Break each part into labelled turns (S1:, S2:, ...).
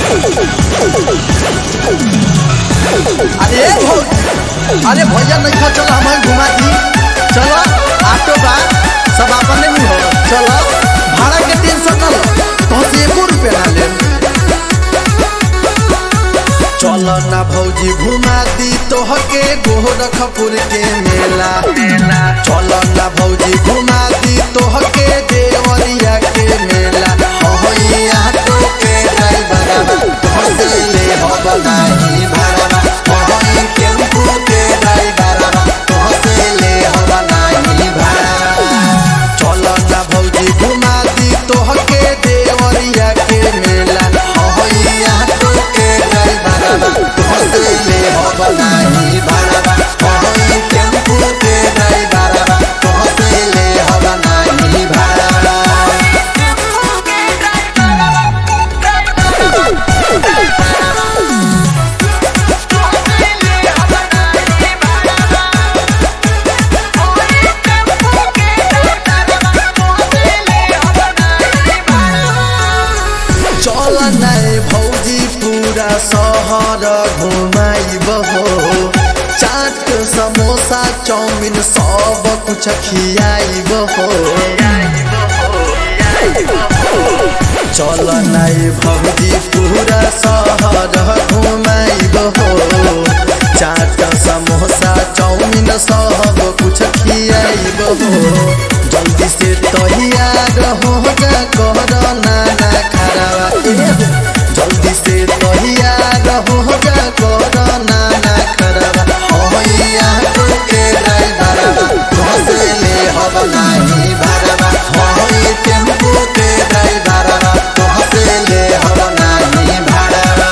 S1: अरे भौ अरे भैया नहीं खा चलो हमें घुमा दी चलो ऑटो बा सब अपने में हो चलो भाड़ा के तीन सौ चलो तो से एको रुपया ना ले चलो ना भौजी घुमा दी तोहके गोरखपुर के मेला चलो ना भौजी घुमा दी तोहके देवरिया के मेला हो यहाँ तो के ड्राइवर तोहसे ले हो बनाई भाड़ा हो टेम्पू के ड्राइवर तोहसे ले हो बनाई भाड़ा चलो ना भौजी घुमा दी तोहके देवरिया के मेला हो यहाँ तो के ड्राइवर तोहसे ले हो बनाई भाड़ा हो टेम्पू के ड्राइवर तोहसे ले हो बनाई भाड़ा चल नाइ भौजी पूरा सहर घुमाइब हो चाट समोसा चाउमिन सब कुछ खियाइब हो चल नाइ भौजी पूरा सहर घुमाइब हो चाट समोसा चाउमिन सब कुछ खियाइब हो जल्दी से तैयार हो जा कर नाना खराबा जल्दी से तैयार हो जा कर नाना खराबा हो यहाँ तो के ड्राइवर घसे ले हब नाही भरवा हो टेम्पू के ड्राइवर घसे ले हब नाही भरवा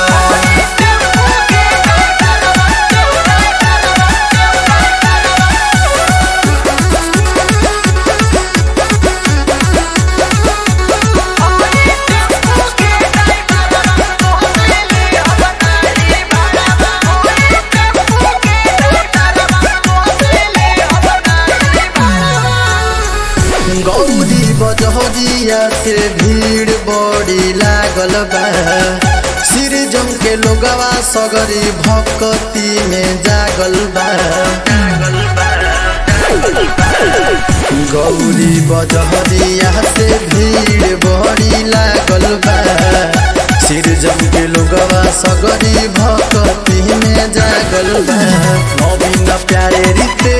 S1: गौरी बजहरिया से भीड़ बड़ी लागल बा सिर जम के लोगवा सगरी भक्ति में जागल बा गौरी बजहरिया से भीड़ बड़ी लागल बा सिर जम के लोगवा सगरी भक्ति में जागल बा नवीन प्यारे रीते